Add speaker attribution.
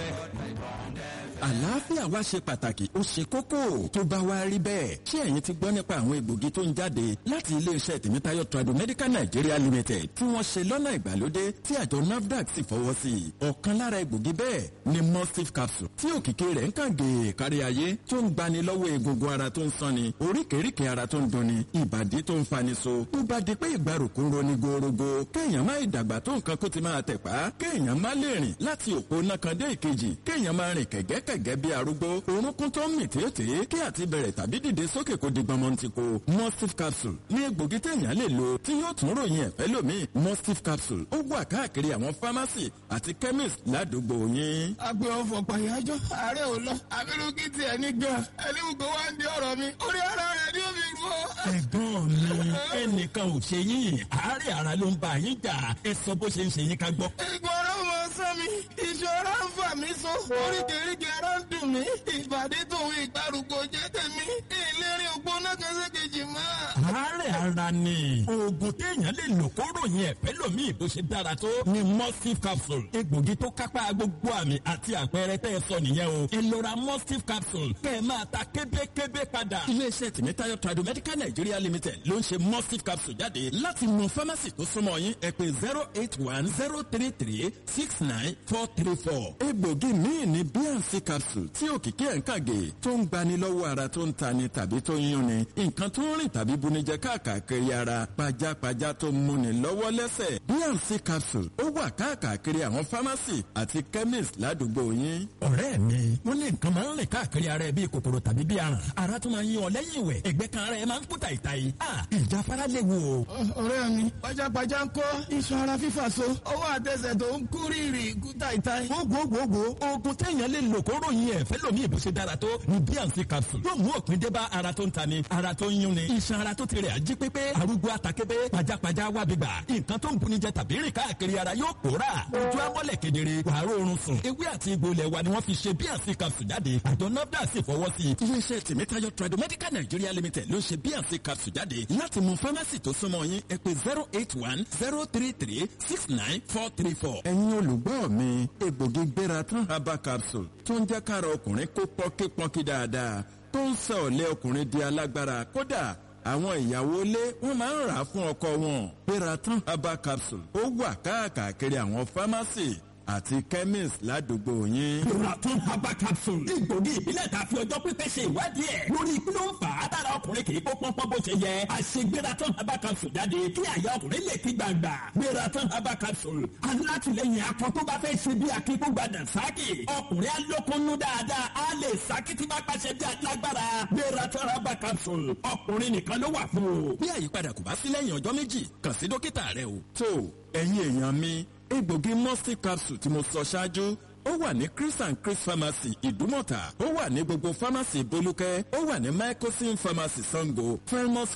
Speaker 1: àlàáfíà wa ṣe pàtàkì ó ṣe kókó tó bá wá rí bẹ́ẹ̀ ṣé ẹ̀yin ti gbọ́ nípa àwọn egbògi tó ń jáde láti iléeṣẹ́ tèmítáyọ̀ trado medical nigeria limited tí wọ́n ṣe lọ́nà ìgbàlódé tí àjọ nafdac sì fọwọ́ sí i ọ̀kan lára egbògi bẹ́ẹ̀ ni mustif capsule tí òkìkí rẹ̀ ń kàn gèè kárí ayé tó ń gbani lọ́wọ́ egungun ara tó ń sanni oríkèéríkèé ara tó ń dunni ìbàdí tó ń fani so tó bá di pé ìgbàrúkú ń roni gorogo kéèyàn má ìdàgbà tó nǹkan kó ti máa tẹ̀pá kéèyàn má lè rìn láti òpó náà kan dé ìkejì kéèyàn má rìn kẹ̀gẹ́kẹ̀gẹ́ bí arúgbó orúnkún tó ń mì tètè kí àti bẹ̀rẹ̀ tàbí dìde sókè kó di gbọmọntìkó mustif capsule ní egbògi téèyàn lè lò tí yóò tún ròyìn ẹ̀fẹ́ lómi mustif capsule ó wà káàkiri àwọn fámásì àti chemist ládùúgbò yín.
Speaker 2: agbe ọfọ pàyájọ ààrẹ ò lọ abirùkí tiẹ̀ ní gan ẹni gbogbo wa ń di ọ̀rọ̀ mi orí ara rẹ̀ ni ó fi rú ọ.
Speaker 1: ẹ̀gbọ́n mi ẹnìkan ò ṣe yín àárẹ̀ ara ló ń bá yín jà ẹ sọ bó ṣe ń ṣe yín ká gbọ́.
Speaker 2: ìgbọràn mọ sọ mi ìṣòro ń fà mí so oríkèéríkèé ara ń dùn mí ìbàdí tòun ìgbàrúgbó jẹ́ tèmi ìlérí ògbóná kan ṣèkejì mọ́.
Speaker 1: àárẹ̀ ara ni oògùn téèyàn lè lò kó ròyìn ẹ̀fẹ́ lómi bó ṣe dára tó ni mustif capsule egbògi tó kápá gbogbo àmì àti àpẹẹrẹ tẹ́ ẹ sọ nìyẹn o ẹ lọ ra mustif capsule kẹ́ ẹ máa ta kébékébé padà. iléeṣẹ́ tìmítayọ̀ tradu medical nigeria limited ló ń ṣe mustif capsule jáde láti mú fámásì tó súnmọ́ yín ẹ pé zero eight one zero three three six nine four three four. egbògi míì ní bnc capsule tí òkìkí ẹ̀ ń kàgé tó ń gbani lọ́wọ́ ara tó ń tani tàbí tó ń yúnni nǹkan tó ń rìn tàbí bunijẹ káàkiri ara pajápajá tó ń múni lọ́wọ́ lẹ́sẹ̀ bnc capsule ó wà káàkiri àwọn fámásì àti chemist ládùúgbò yín. ọ̀rẹ́ mi wọ́n ní nǹkan máa ń rìn káàkiri ara ẹ bíi kòkòrò tàbí bíi aràn ara tó máa ń yún ọ lẹ́yìn ìwẹ̀ ẹgbẹ́ kan ara ẹ máa ń kú tàìtàì ìjáfara léwu o.
Speaker 2: ọ̀rẹ́ mi pajápajá ń kọ́ iṣan ara fífà so ọwọ́ àtẹsẹ̀ tó ń kú rírì kú tàìtàì.
Speaker 1: gbogbogbò oògùn téèyàn lè lò kó ròyìn ẹ̀ fẹ́ lómi ìbò ṣe dára tó ní bnc capsule yóò mú òpin dé bá ara tó ń ta ni ara tó ń yún ni iṣan ara tó ti rẹ̀ ají pépé arúgbó àtàkébé pajápajá wábi gbà nǹkan tó ń buni jẹ tàbí rìn káàkiri ara yóò pòórà ojú amọ́lẹ̀ kedere wàá rọrùn sùn ewé àti egbò ilẹ̀ wa ni wọ́n fi ṣe bnc capsule jáde àjọ nafdac sì fọwọ́ sí i. iléeṣẹ́ tèmítáyọ̀ trado medical nigeria limited ló ṣe bnc capsule jáde láti mú fámásì tó súnmọ́ yín ẹ pé zero eight one zero three three six nine four three four. ẹ̀yin olùgbọ́ mi egbògi gbéra tán herbal capsule tó ń jẹ́ kára ọkùnrin kó pọ́nkípọ́nkí dáadáa tó ń sọ ọ̀lẹ́ ọkùnrin di alágbára kódà àwọn ìyàwó ilé wọn máa ń rà á fún ọkọ wọn gbéra tán herbal capsule ó wà káàkiri àwọn fámásì àti chemist ládùúgbò yín.
Speaker 3: Proton herbal capsule. Egbògi ìbílẹ̀ ta fi ọjọ́ pípẹ́ ṣe ìwádìí ẹ̀. Lórí kí ló ń fà á tára ọkùnrin kì í kó pọ́npọ́n bó ṣe yẹ. Àṣegbératon herbal capsule jáde kí àyà ọkùnrin lè ti gbàgbà. Gbératon herbal capsule. Alátìlẹyìn akọ tó bá fẹ́ ṣe bí akíkúgbàdà sáàkì. Ọkùnrin alókunnú dáadáa á lè sáàkì tí bá pàṣẹ bí alágbára. Gbératon herbal capsule. Ọkùnrin nìkan ló wà fún o.
Speaker 1: bí àyípadà kò bá sí lẹ́yìn ọjọ́ méjì kàn sí dókítà rẹ o. tó ẹ̀yin èèyàn mi egbògi musty capsule tí mo sọ ṣáájú ó wà ní chris and chris pharmacy ìdúmọ̀tà ó wà ní gbogbo pharmacy bolúkẹ́ ó wà ní microsim pharmacy sango felmos